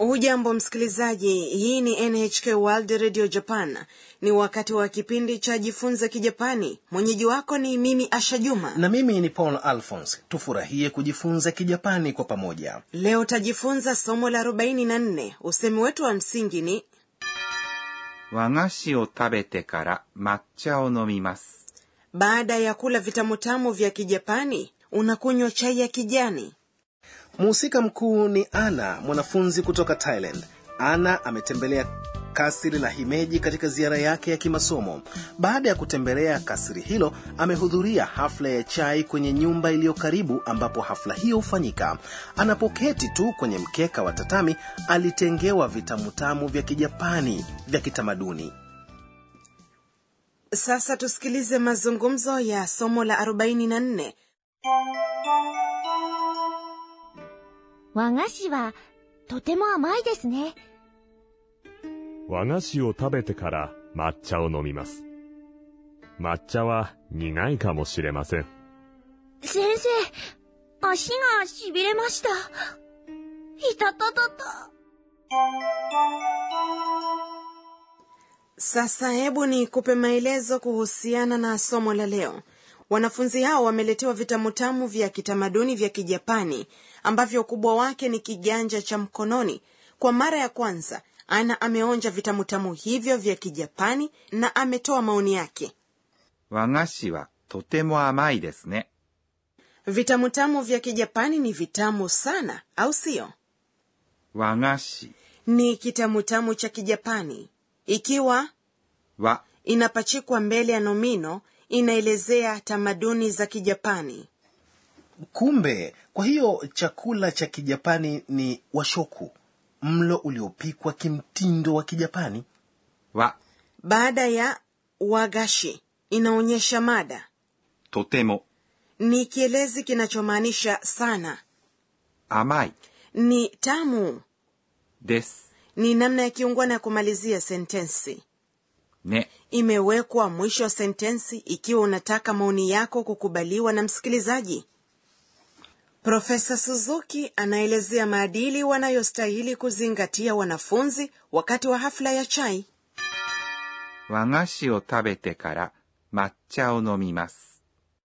hujambo msikilizaji hii ni nhk world radio japan ni wakati wa kipindi cha jifunze kijapani mwenyeji wako ni mimi asha juma na mimi ni paul alphons tufurahie kujifunza kijapani kwa pamoja leo tajifunza somo la 44 usemi wetu wa msingi ni 和菓子を食べてから抹茶を飲みます。 baada ya kula vitamutamu vya kijapani unakunywa chai ya kijani mhusika mkuu ni ana mwanafunzi kutoka thailand ana ametembelea kasri la himeji katika ziara yake ya kimasomo baada ya kutembelea kasri hilo amehudhuria hafla ya chai kwenye nyumba iliyo karibu ambapo hafla hiyo hufanyika anapoketi tu kwenye mkeka wa tatami alitengewa vitamutamu vya kijapani vya kitamaduni sasa tusikilize mazungumzo ya somo la 44 和菓子はとても甘いですね。 和菓子を食べてから抹茶を飲みます。抹茶は苦いかもしれません。 先生、足が痺れました。いたたたた。 sasa hebu ni kupe maelezo kuhusiana na somo la leo wanafunzi hao wameletewa vitamutamu vya kitamaduni vya kijapani ambavyo ukubwa wake ni kiganja cha mkononi kwa mara ya kwanza ana ameonja vitamutamu hivyo vya kijapani na ametoa maoni yake 和菓子はとても甘いですね。 vitamutamu vya kijapani ni vitamu sana au sio 和菓子 ni kitamutamu cha kijapani ikiwa は inapachikwa mbele ya nomino inaelezea tamaduni za kijapani kumbe kwa hiyo chakula cha kijapani ni washoku mlo uliopikwa kimtindo wa kijapani は baada ya wagashi inaonyesha mada とても ni kielezi kinachomaanisha sana 甘い ni tamu です。 ni namna ya kiungwana ya kumalizia sentensi ね。 imewekwa mwisho wa sentensi ikiwa unataka maoni yako kukubaliwa na msikilizaji profesa suzuki anaelezea maadili wanayostahili kuzingatia wanafunzi wakati wa hafla ya chai 和菓子を食べてから抹茶を飲みます。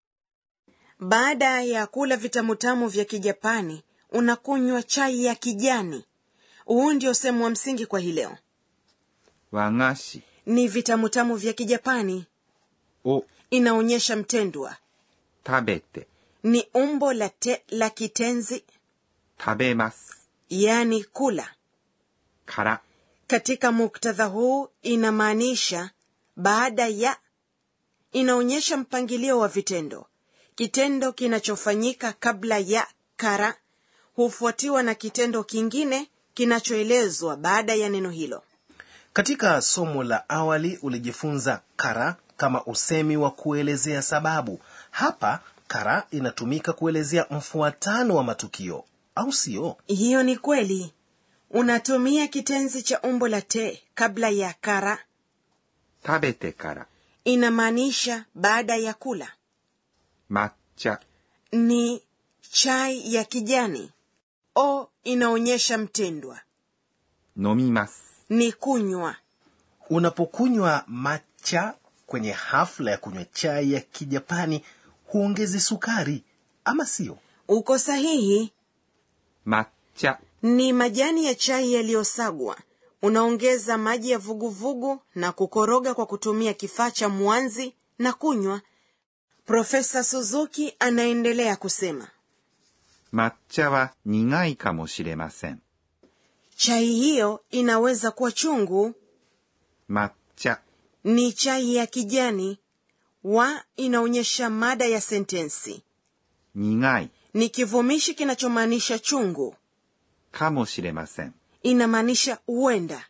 baada ya kula vitamutamu vya kijapani unakunywa chai ya kijani huu ndio sehemu wa msingi kwa hii leo 和菓子 ni vitamutamu vya kijapani を inaonyesha mtendwa 食べて ni umbo la te la kitenzi 食べます。 yani kula から katika muktadha huu inamaanisha baada ya inaonyesha mpangilio wa vitendo kitendo kinachofanyika kabla ya kara hufuatiwa na kitendo kingine kinachoelezwa baada ya neno hilo katika somo la awali ulijifunza kara kama usemi wa kuelezea sababu hapa kara inatumika kuelezea mfuatano wa matukio au sio hiyo ni kweli unatumia kitenzi cha umbo la te kabla ya kara 食べてから inamaanisha baada ya kula 抹茶 ni chai ya kijani o inaonyesha mtendwa 飲みます。 ni kunywa unapokunywa macha kwenye hafla ya kunywa chai ya kijapani huongezi sukari ama sio uko sahihi 抹茶 ni majani ya chai yaliyosagwa unaongeza maji ya vuguvugu na kukoroga kwa kutumia kifaa cha mwanzi na kunywa profesa suzuki anaendelea kusema 抹茶は苦いかもしれません。 chai hiyo inaweza kuwa chungu 抹茶 ni chai ya kijani wa inaonyesha mada ya sentensi 苦い ni kivumishi kinachomaanisha chungu かもしれません。 inamaanisha huenda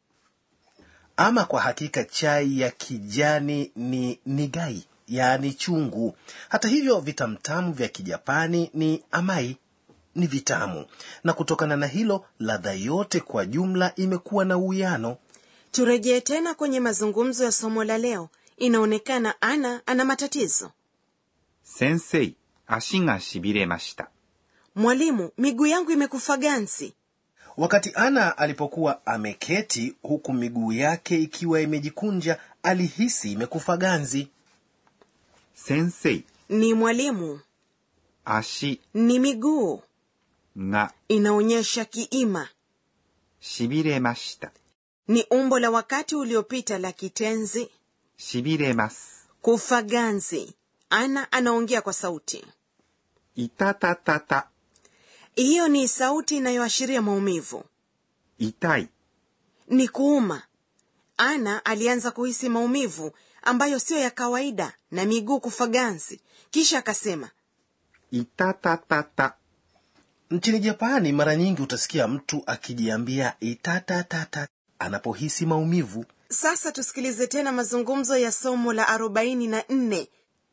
ama kwa hakika chai ya kijani ni nigai yaani chungu hata hivyo vitamtamu vya kijapani ni amai ni vitamu na kutokana na hilo ladha yote kwa jumla imekuwa na uwiano turejee tena kwenye mazungumzo ya somo la leo inaonekana ana ana matatizo 先生、足が痺れました。 mwalimu miguu yangu imekufa gansi wakati ana alipokuwa ameketi huku miguu yake ikiwa imejikunja alihisi imekufa ganzi 先生、 ni mwalimu 足 ni miguu が inaonyesha kiima しびれました。 ni umbo la wakati uliopita la kitenzi しびれます。 kufa ganzi ana anaongea kwa sauti いたたたた、 hiyo ni sauti inayoashiria maumivu 痛い、 ni kuuma ana alianza kuhisi maumivu ambayo siyo ya kawaida na miguu kufa ganzi kisha akasema いたたたた、 nchini japani mara nyingi utasikia mtu akijiambia itatatata anapohisi maumivu sasa tusikilize tena mazungumzo ya somo la 44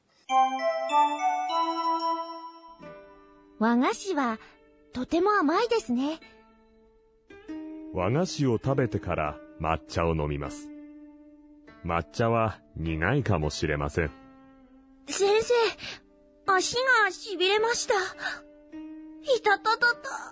和菓子はとても甘いですね。 和菓子を食べてから抹茶を飲みます。抹茶は苦いかもしれません。 先生、足が痺れました。いたたたた。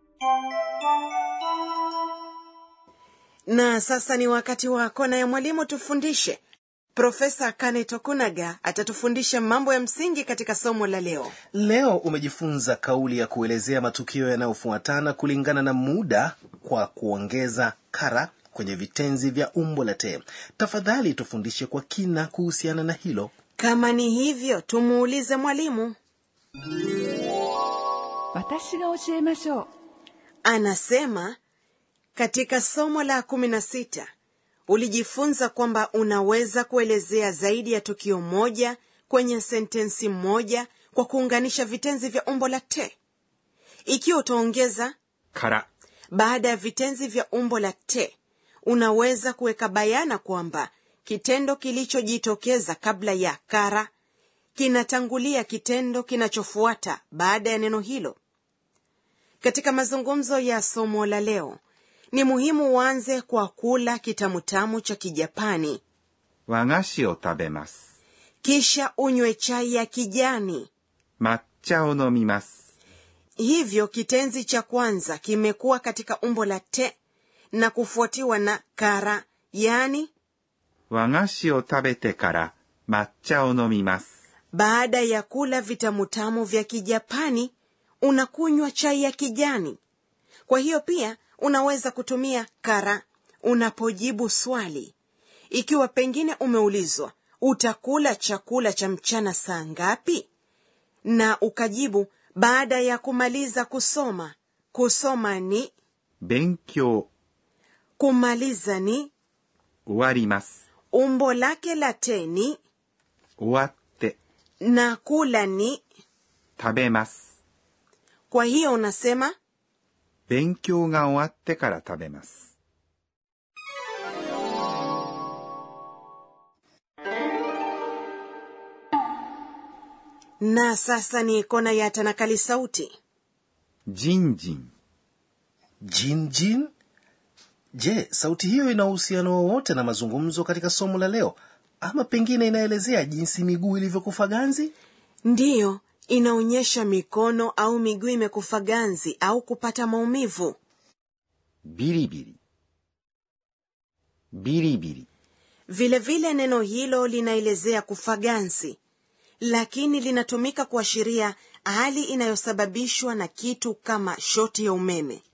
na sasa ni wakati wa kona ya mwalimu tufundishe profesa kane tokunaga atatufundisha mambo ya msingi katika somo la leo leo umejifunza kauli ya kuelezea matukio yanayofuatana kulingana na muda kwa kuongeza kara kwenye vitenzi vya umbo la te tafadhali tufundishe kwa kina kuhusiana na hilo kama ni hivyo tumuulize mwalimu 私が教えましょう anasema katika somo la kumi na sita ulijifunza kwamba unaweza kuelezea zaidi ya tukio moja kwenye sentensi moja kwa kuunganisha vitenzi vya umbo la te ikiwa utaongeza から、 baada ya vitenzi vya umbo la te unaweza kuweka bayana kwamba kitendo kilichojitokeza kabla ya kara kinatangulia kitendo kinachofuata baada ya neno hilo katika mazungumzo ya somo la leo ni muhimu uanze kwa kula kitamutamu cha kijapani 和菓子を食べます。 kisha unywe chai ya kijani 抹茶を飲みます。 hivyo kitenzi cha kwanza kimekuwa katika umbo la te na kufuatiwa na kara yani 和菓子を食べてから抹茶を飲みます。 baada ya kula vitamutamu vya kijapani unakunywa chai ya kijani kwa hiyo pia unaweza kutumia kara unapojibu swali ikiwa pengine umeulizwa utakula chakula cha mchana saa ngapi na ukajibu baada ya kumaliza kusoma kusoma ni 勉強、 kumaliza ni 終わります。 umbo lake la te ni 終わって、 na kula ni 食べます。 kwa hiyo unasema 勉強が終わってから食べます。 na sasa ni kona ya tanakali sauti じんじん、 jinjin je sauti hiyo ina uhusiano wowote na mazungumzo katika somo la leo ama pengine inaelezea jinsi miguu ilivyokufa ganzi ndiyo inaonyesha mikono au miguu imekufa ganzi au kupata maumivu ビリビリ。ビリビリ、 vilevile vile neno hilo linaelezea kufa ganzi lakini linatumika kuashiria hali inayosababishwa na kitu kama shoti ya umeme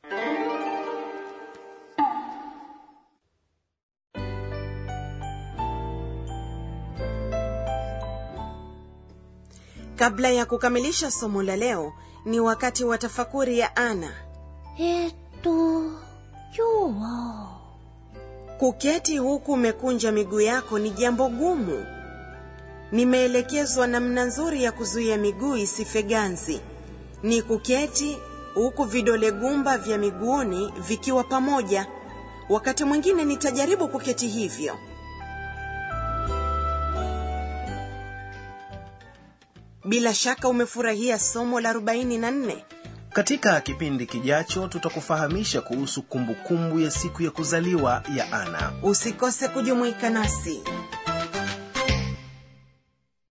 kabla ya kukamilisha somo la leo ni wakati wa tafakuri ya ana えーっと、今日は、 kuketi huku umekunja miguu yako ni jambo gumu nimeelekezwa namna nzuri ya kuzuia miguu isife ganzi ni kuketi huku vidole gumba vya miguuni vikiwa pamoja wakati mwingine nitajaribu kuketi hivyo bila shaka umefurahia somo la 44 katika kipindi kijacho tutakufahamisha kuhusu kumbukumbu ya siku ya kuzaliwa ya ana usikose kujumuika nasi